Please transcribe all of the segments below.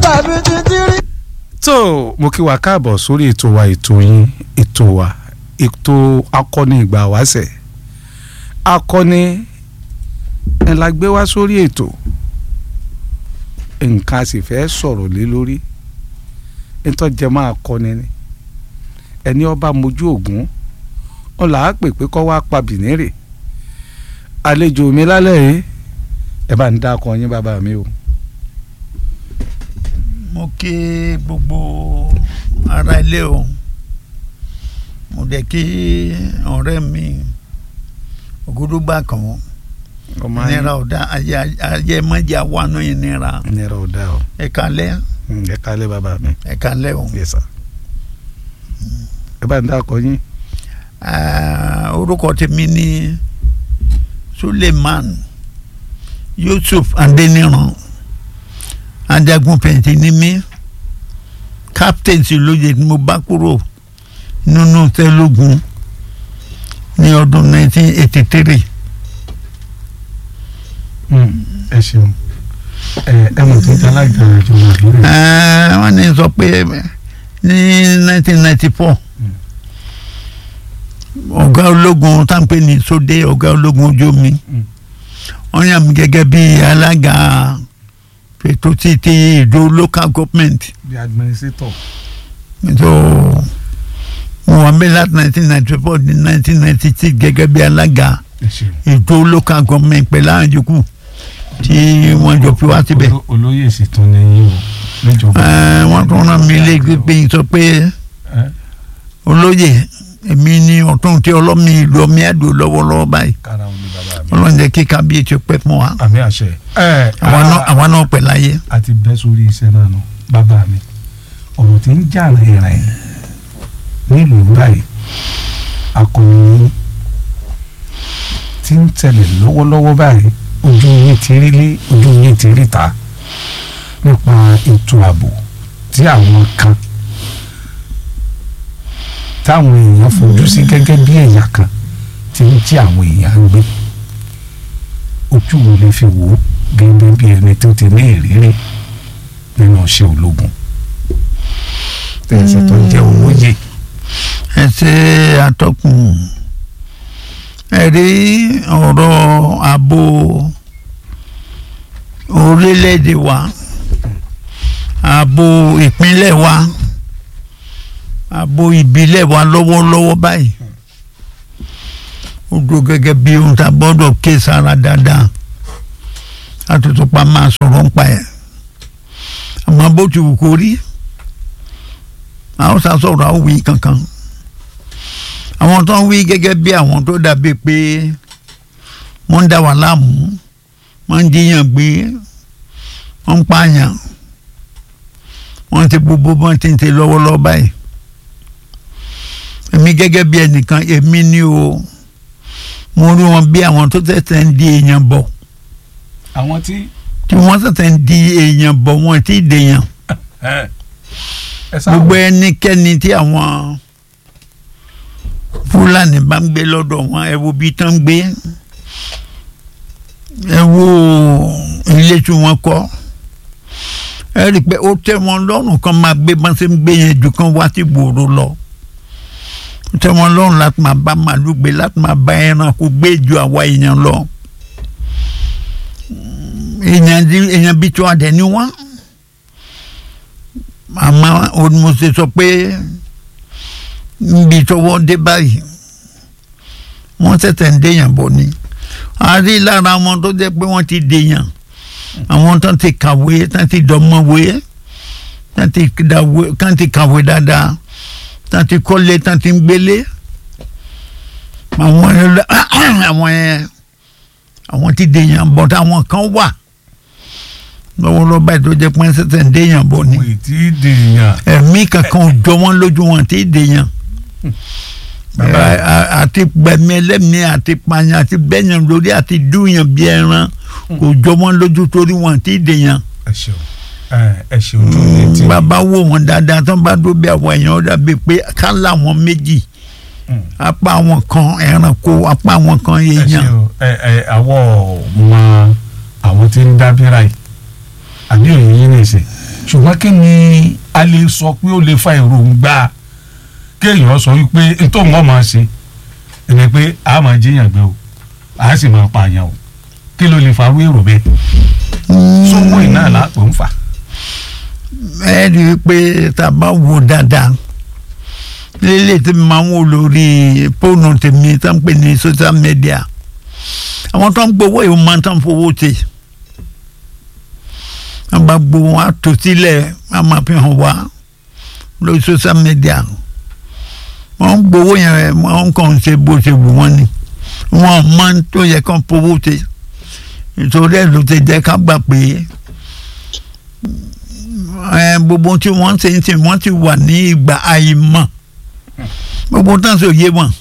tàbí títí. tó mo kí wa káàbọ̀ sórí ètò wa ètò yín ètò wa ètò akọni ìgbà wáṣẹ̀ akọni ẹ̀ la gbé wá sórí ètò nǹkan a sì fẹ́ sọ̀rọ̀ lé lórí nítọ́jẹ́ máa kọ́ni ni ẹni ọba mojú ògún wọn là á pè pé kọ́ wá pa bìnírè àlejò mi lálẹ́ yìí ẹ bá ń dá akọ yín bàbá mi o. mo kí gbogbo ara ilé o mo dẹ̀ kí ọ̀rẹ́ mi ògúdúgbà kan ọmọ ayé nira ọ̀dà ayé ayé mọ́jà wà nù yín nira nira ò dá o ẹ kalẹ́ Mm, ẹ kálẹ̀ bàbá mi ẹ kalẹ́ o. yes sir ẹ bá ń dá akọ yín Ah, orúkọ tèmi ní Suleiman Yusuf Adeniran ajagun pẹ̀ntì ní mí captain sì lóye tí mo bá kúrò nínú tẹ́lógún ní ọdún 1983 Mm, ẹ ṣeun ẹ ẹ mọ̀ tó jẹ́ alága ìjọba ìbílẹ̀ Eh, wọ́n ní sọ pé ní 1994 ọ̀gá ológun táǹpé ní sóde ọ̀gá ológun ojú omi Mm. wọ́n yàn mí gẹ́gẹ́ bí alága ètò ti ti ìdó local government bí administrator so mo wà mí láti 1994 ní 1996 gẹ́gẹ́ bí alága ẹ ṣeun ìdó local government pẹ̀lú àwọn yòókù tí wọ́n jọ fi wá síbẹ̀. Olo- olóyè sì tún ní yín o níjọba Eh, wọ́n tún rán mi léegi pé n sọ pé ẹ olóyè èmi ní ọ̀tún tí ọlọ́mi ìlú ọmí àdó lọ́wọ́lọ́wọ́ báyìí kára òun ni bàbá mi ọlọ́run jẹ́ kí kábíyèsí pẹ́ fún wa àmì àṣẹ ẹ àwa náà àwa náà pẹ̀ láyé. àti bẹ́ sórí iṣẹ́ náà nù bàbá mi ọ̀rọ̀ tí ń jà rìnrìn nílùú báyìí akọni tí ń tẹ̀lé lọ́wọ́lọ́wọ́ báyìí ojú yín ti rí lé ojú yín ti rí ta nípa ètò ààbò tí àwọn kan táwọn èèyàn fojú sí gẹ́gẹ́ bí ẹ̀yà kan tí ń jí àwọn èèyàn ń gbé ojú wo lè fi wò ó gẹ́gẹ́ bí ẹni tó ti ní ìrírí nínú iṣẹ́ ológun tẹ̀sán tó jẹ́ olóyè ẹ ṣe àtọkùn ẹ rí ọ̀rọ̀ ààbò orílẹ̀-èdè wa ààbò ìpínlẹ̀ wa ààbò ìbílẹ̀ wa lọ́wọ́lọ́wọ́ báyìí ó dúró gẹ́gẹ́ bí ohun tá a gbọ́dọ̀ ké sára dáadáa àtúntò pa máa sọ̀rọ̀ ń pa ẹ̀ àmọ́ bó ti wù kó rí àwọn sá sọ̀rọ̀ àwọn wí kankan àwọn tó ń wí gẹ́gẹ́ bí àwọn tó dàbí pé wọ́n ń dá wa láàmú wọ́n ń jiyàn gbé wọ́n ń pààyàn wọ́n ti gbogbo bọ́n ti ń ṣe lọ́wọ́lọ́wọ́ báyìí èmi gẹ́gẹ́ bí ẹnìkan èmi ni o mo rí wọn bí àwọn tó tẹ̀sẹ̀ ń di èèyàn bọ̀ àwọn tí tí wọ́n tẹ̀sẹ̀ ń di èèyàn bọ̀ wọn ti dèèyàn ẹ sáà gbogbo ẹnikẹ́ni tí àwọn fúlàní bá ń gbé lọ́dọ̀ wọn ẹ wo bí tán ń gbé ẹ wo ilé tí wọ́n kọ́ ẹ rí i pé ó tẹ́ wọn lọ́rùn kan máa gbé bá ṣe ń gbé yẹn ju kan wá sí gbòòrò lọ ó tẹ́ wọn lọ́rùn láti máa bá màálù gbé láti máa bá ẹranko gbé ju àwa èèyàn lọ èèyàn di- èèyàn bíi tí wọ́n dẹ̀ ni wọ́n àmọ́ onímọ̀ọ́sẹ̀ sọ pé níbi tọwọ́ dé báyìí wọ́n tẹ̀tẹ̀ ń déyàn bọ̀ ni a rí lára wọn tó jẹ́ pé wọ́n ti déyàn àwọn tó ti kàwé tó ti dọ́mọ̀wé tó ti dàwé tó ti kàwé dáadáa tó ti kọ́lé tó ti ń gbélé àwọn ẹlẹ́- àwọn ẹ àwọn ti déyàn bọ̀ táwọn kan wà lọ́wọ́lọ́wọ́ báyìí tó jẹ́ pé wọ́n tẹ̀tẹ̀ ń déyàn bọ̀ ni wò ì tí ì dèèyàn ẹ̀mí kankan ò jọ wọ́n lójú wọn tí ì dèèyàn Bàbá. Ẹ, a- àti gbẹ̀mí ẹlẹ́mìí àti pààyàn àti bẹ́yàn lórí àti dúyàn bí ẹran kò jọ wọ́n lójú torí wọn tí ì dèèyàn ẹ ṣeun ẹ ẹ ṣeun tó ní tí bàbá wò wọn dáadáa tán bá dó bí àwọn èèyàn ó dàbí pé kálá wọn méjì Mm. apá wọn kan ẹranko apá wọn kan ẹ èèyàn ṣeun ẹ ẹ àwọ̀ mọ àwọn tí ń dábìrà yìí àbí òye yín nìṣe ṣùgbọ́n kí ni a lè sọ pé ó lè fa èròǹgbà kéèyàn sọ wípé nítorí wọn máa ṣe ẹni pé a máa jíyàn gbé o a sì máa pààyàn o kí ló lè farú èrò bẹ́ẹ̀ sówó iná làpò ń fà. ẹ rí i pé tá a bá wo dáadáa lélẹ̀ tí mo máa ń wò lórí fóònù tèmi tó ń pè ní social media àwọn tó ń gbowó yìí wọ́n máa ń tán fowó tè wọ́n bá gbowó wọn á tò sílẹ̀ wọ́n máa fi hàn wá lórí social media wọ́n ń gbowó yẹn wọ́n kàn ń ṣe bó ṣe wù wọ́n ni wọ́n máa ń tó yẹ kán fowó tè nítorí ẹ̀ ló ti jẹ́ ká gbà pé ẹ gbogbo tí wọ́n ń ṣe ń sìn wọ́n ti wà ní ìgbà àìmọ̀ gbogbo tán ṣe òye wọn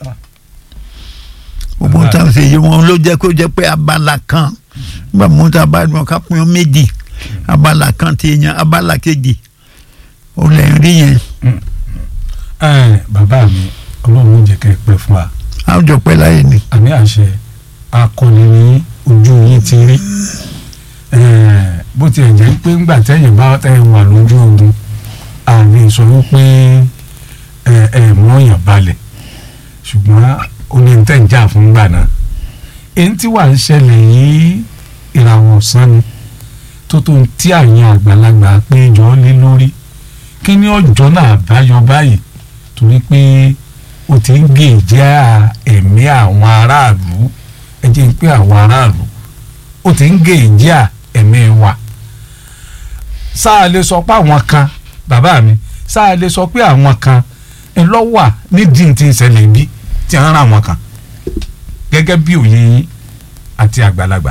gbogbo tán ṣe òye wọn ló jẹ́ kó jẹ́ pé abala kan nígbà mú ta bá wọn ká pín méjì abala kan ti yan abala kejì ó lè rí yẹn ẹ bàbá mi ọlọ́run jẹ́ kẹ́ ẹ pẹ́ fún wa àwùjọ pẹ́ láyé ni àmì àṣẹ akọni ní ojú yín ti rí Eh, bó tiẹ̀ jẹ́ pé ńgbà tẹ́yìn bá tẹ́yìn wà lójú ogun àmì sọ wípé ẹ ẹ mọ́yàn balẹ̀ ṣùgbọ́n ó ní tẹ̀ ń jà fún gbà náà èyí tí wàá ń ṣẹlẹ̀ yìí ìràwọ̀ ọ̀sán ni tó tó ń tí àyìn àgbàlagbà pé jọ lé lórí kí ni ọjọ́ náà báyọ báyìí torí pé ó ti ń gé ìjà ẹ̀mí àwọn aráàlú ẹ jẹ́ ń pé àwọn aráàlú ó ti ń gé ìjà ẹ̀mí wa sáà lè sọ pé àwọn kan bàbá mi sáà lè sọ pé àwọn kan ńlọ́wà nídìí tí ń ṣẹlẹ̀ bí tí ń rán àwọn kan gẹ́gẹ́ bí òye yín àti àgbàlagbà.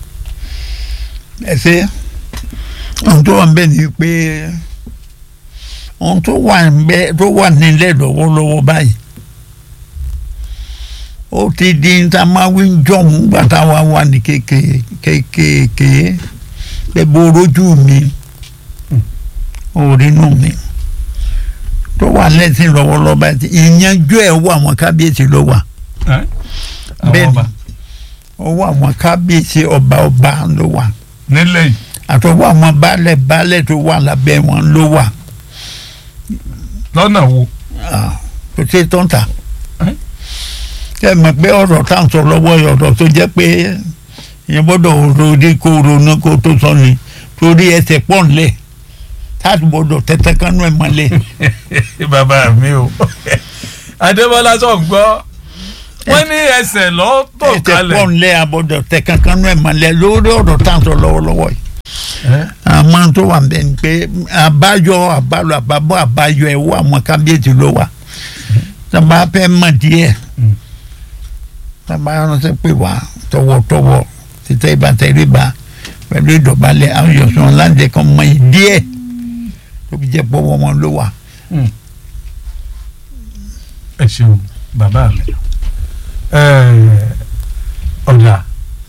ẹ ṣe ohun tó wà ń bẹ ni pé ohun tó wà ń bẹ tó wà nílẹ̀ lọ́wọ́lọ́wọ́ báyìí ó ti di níta máa wí ń jọ̀hún gbàtà wa wà ní kékeré kékeré pé bó rojú mi orínú mi tó wà lẹ́sìn lọ́wọ́lọ́wọ́ báyìí ìyanjú ẹ̀ wọ àwọn kábíyèsí ló wà bẹ́ẹ̀ ni ọwọ́ àwọn kábíyèsí ọba ọba ló wà nílẹ̀ yìí àtọwọ́ àwọn baálẹ̀ baálẹ̀ tó wà lábẹ́ wọn ló wà lọ́nà wo. Ah, kò sí tó ń tà Ẹ́? ẹ mọ̀ pé ọ̀rọ̀ tá à ń sọ lọ́wọ́ yìí ọ̀rọ̀ tó jẹ́ pé ìyẹn gbọ́dọ̀ ronú kó ronú kó tó sọ ni torí ẹsẹ̀ pọ̀ ńlẹ̀ táàtì gbọ́dọ̀ tẹ́tẹ́ kánú ẹ̀ mọ́lẹ̀ bàbá mi o adébọlá sọ ń gbọ́ wọ́n ní ẹsẹ̀ lọ tó ẹsẹ̀ kalẹ̀. pọ̀ ńlẹ̀ àbọ̀dọ̀ tẹ́ kánú ẹ̀ mọ́lẹ̀ lórí ọ̀rọ̀ tá à ń sọ lọ́wọ́lọ́wọ́ yìí àmọ́ tó wà bẹ́ẹ̀ ni pé àbáyọ àbálọ àbábọ̀ àbáyọ ẹ̀ wọ àwọn kábíyèsí ló wà sábà fẹ́ mọ̀ díẹ̀ Mm. sábà ránṣẹ́ pé wá tọwọ́tọwọ́ títẹ́ ìbátẹ́ rìbá pẹ̀lú ìdọ̀bálẹ̀ àwọn yọ̀sán láǹdẹ̀ kan mọ̀ yìí díẹ̀ tó fi jẹ́ pọ́wọ́ wọn ló wà. ẹ ṣeun bàbá mi ọ̀dà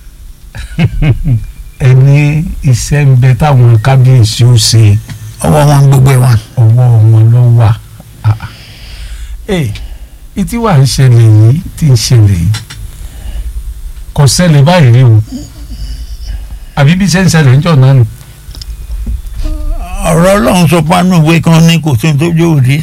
ẹni iṣẹ́ ń bẹ táwọn kábíyèsí ó ṣe ọwọ́ wọn gbogbo ẹ̀ wà. ọwọ́ wọn ló wà. Ah, ah. ẹ ìtí wà ń ṣẹlẹ̀ yìí tí ń ṣẹlẹ̀ yìí kò ṣẹlẹ̀ báyìí rí o àbí bí ṣe ń ṣẹlẹ̀ ń jọ náà nù. ọ̀rọ̀ ọlọ́run sọ pánú ìwé kan ní kò sí tó yóò rí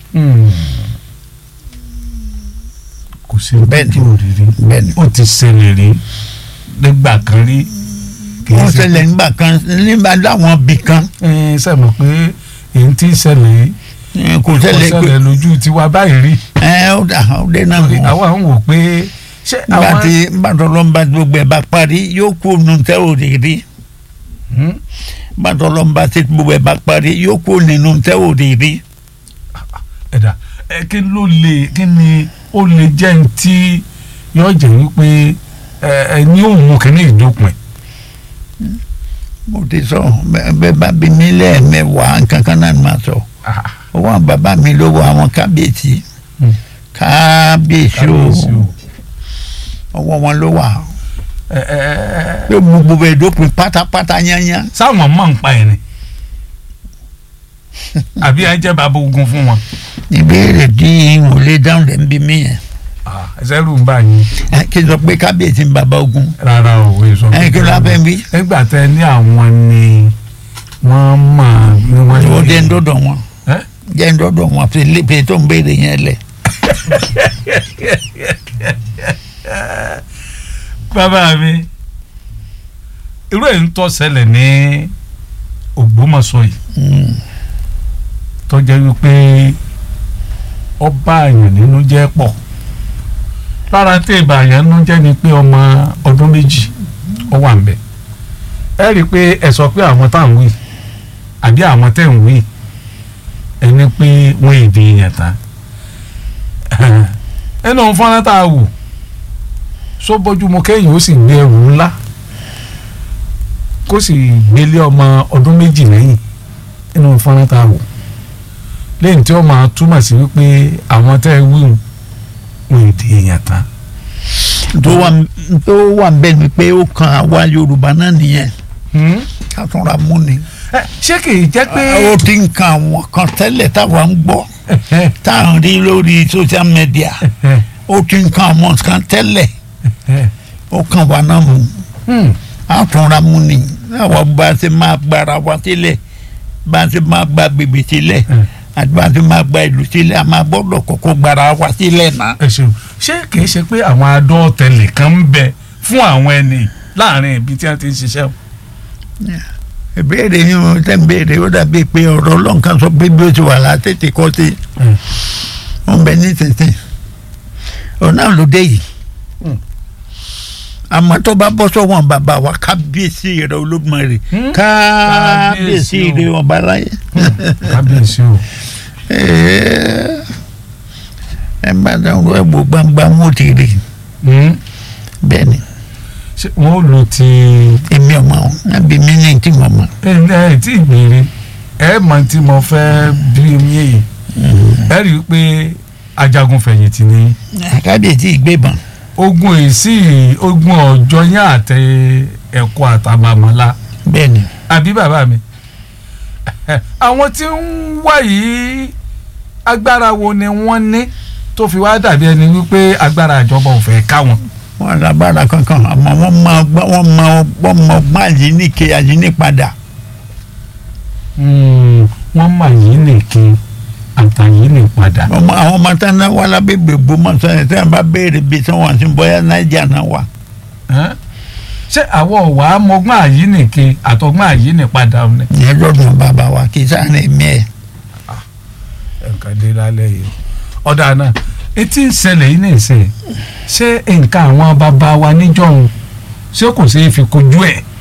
kò sí Bẹ́ẹ̀ni. ojú òrìrì bẹ́ẹ̀ni. ó ti ṣẹlẹ̀ rí nígbà kan rí kì í wọ́n ṣe ṣẹlẹ̀ nígbà kan nígbà láwọn bì kan ẹ sẹ́mọ̀ pé èyí tí ń ṣẹlẹ̀ yìí eh, kò kò ṣẹlẹ̀ pé ṣẹlẹ̀ lójú tiwa báyìí rí ẹ ó dà ó dé náà torí wọ̀. àwa ń wò pé ṣé nígbà àwọn. tí bàtọ́lọ́mbà gbogbo ẹ̀ bá parí yóò kó nu tẹ́ ò rí rí Hmm? bàtọ́lọ́mbà tí gbogbo ẹ̀ bá parí yóò kó nínú tẹ́ ò rí rí. ẹ̀dá ẹ kí ló lè kí ni ó lè jẹ́ ní tí yóò jẹ́ wípé ẹ ẹ ní òun kìíní ìdópin. mo ti sọ bẹ- bẹ́ẹ̀ bá bí mi lẹ́ẹ̀mẹ́wàá nǹkan kan náà ni màá sọ Ah, owó àwọn bàbá mi ló wọ àwọn kábíyèsí Hmm. kábíyèsí o kábíyèsí o. ọwọ́ wọn ló wà ẹ ẹ ẹ pé mo gbogbo ẹ̀ dópin pátápátá yányá sáwọn máa ń pa ẹ̀ ni àbí ẹ jẹ́ bàbá ogun fún wọn. ìbéèrè tí n ò lè dáhùn lẹ́ ń bí mi yẹn Ah, ẹsẹ̀ rù ń bá yín ẹ kí n sọ pé kábíyèsí ń bàbá ogun rárá o èso. ẹ kí ló bá fẹ́ wí. nígbà tẹ ní àwọn ni wọ́n máa ní wọ́n ó jẹ́ ń dọ́dọ̀ wọn Ẹ́? jẹ́ ń dọ́dọ̀ wọn fi lé pé tó ń béèrè yẹn lẹ̀. bàbá mi irú ẹ̀ ń tọ́ ṣẹlẹ̀ ní Ògbómọ̀ṣọ́ yìí Mm. tó jẹ́ wípé ọba àyàn nínú jẹ́ pọ̀ lára tí ìbà àyàn nínú jẹ́ ni pé ọmọ ọdún méjì ó wà ń bẹ̀ ẹ rí i pé ẹ sọ pé àwọn tá à ń wí àbí àwọn tẹ̀ ń wí ẹni pé wọ́n èdè yẹn tán ẹnu fọ́nrán tá a wò só bójúmu kéèyàn ó sì gbé ẹrù ńlá kó sì gbélé ọmọ ọdún méjì lẹ́yìn nínú fọ́nrán tá a wò lẹ́yìn tí ó máa túmọ̀ sí wípé àwọn tẹ́ ẹ wíwùn wọn èdè èèyàn tán. tó wà tó wà bẹ́ẹ̀ ni pé ó kan àwa Yorùbá náà nìyẹn ká tún ra mú ni. Ẹ, ṣé kì í jẹ́ pé. ó ti ń kan àwọn kan tẹ́lẹ̀ táwa ń gbọ́ tá à ń rí lórí social media ó ti ń kan àwọn kan tẹ́lẹ̀ ó kan wà náà mú Hmm. a tún ra mú ni àwọn bá a ṣe máa gbára wa sílẹ̀ bá a ṣe máa gba bèbè sílẹ̀ Hmm. àti bá a ṣe máa gba ìlú sílẹ̀ a máa gbọ́dọ̀ kọ́kọ́ gbára wa sílẹ̀ náà. ẹ ṣeun ṣé kì í ṣe pé àwọn adọ́tẹlẹ̀ kan ń bẹ fún àwọn ẹni láàrin ibi tí wọ́n ti ń ṣiṣẹ́ o. ìbéèrè yín mo tẹ́ ń béèrè ó dàbí pé ọ̀rọ̀ ọlọ́run kan sọ pé bí ó ti wà látètè kọ́ sí wọn bẹ ní tètè ọ̀nà ló dé yìí Hmm. àmọ́ tó bá bọ́ sọ́wọ́n bàbá wa kábíyèsí rẹ̀ Olódùmarè Hmm. kábíyèsí Kábíyèsí o. rẹ̀ ọba láyé kábíyèsí o. Ẹ̀ẹ́, ẹ bá dáhùn ẹ wò gbangba wọn ò ti rí Hmm. bẹ́ẹ̀ ni ṣé wọ́n ó lo ti. èmi ọmọ wọn ẹbí mi ní tí mo mọ̀ ẹ ẹ tí ì gbèrè ẹ mọ tí mo fẹ́ bí mi yìí ẹ rí i pé ajagun fẹ̀yìntì ni kábíyèsí ìgbébọn ogun èsì ogun ọjọ́ yẹn àtẹ ẹ̀kọ́ àtàmàmọ́lá bẹ́ẹ̀ ni àbí bàbá mi àwọn tí ń wá yìí agbára wo ni wọ́n ní tó fi wá dàbí ẹni wípé agbára ìjọba ò fẹ́ ká wọn. wọn lágbára kankan àmọ́ wọn mọ ọgbọ́n- wọn mọ wọn mọ ọgbọ́n àyíníke àyínípadà wọ́n mà yín nìkan àtàyín ní padà. ọmọ àwọn ọmọ tí wọn wá lábẹ́gbẹ̀ gbọmọsán yẹn tí wọn bá béèrè bí tí wọn ti bọ́yá náíjà náà wà. Ẹ́n? ṣé àwọn ọ̀wà mọ̀gbọ́n àyín nìkan àtọ̀gbọ́n àyín ní padà ni. ìyẹn lọ́dún bàbá wa kì í sáré mi ẹ̀. nǹkan dé lálẹ́ yìí ọ̀dà náà etí ń ṣẹlẹ̀ yìí nìṣẹ́ ṣé nǹkan àwọn bàbá wa níjọ́un ṣé kò ṣeé fi kojú ẹ̀